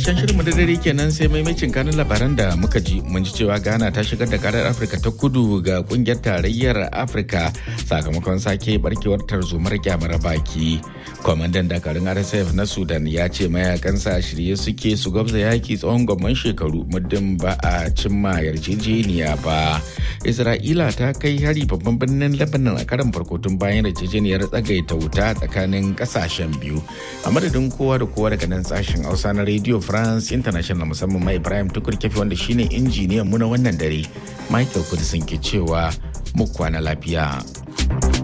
karshen shirin da dare kenan sai maimacin kanin labaran da muka ji mun ji cewa ghana ta shigar da karar afirka ta kudu ga kungiyar tarayyar afirka sakamakon sake barkewar tarzomar kyamar baki kwamandan dakarun rsf na sudan ya ce mayakansa a shirye suke su gwabza yaki tsawon gwamman shekaru muddin ba a cimma yarjejeniya ba isra'ila ta kai hari babban birnin lebanon a karan farko tun bayan yarjejeniyar tsagaita wuta tsakanin kasashen biyu a madadin kowa da kowa daga nan sashen hausa na radio france international musamman mai ibrahim tukur kefi wanda shine injiniyan mu na wannan dare michael kudisin ke cewa mu kwana lafiya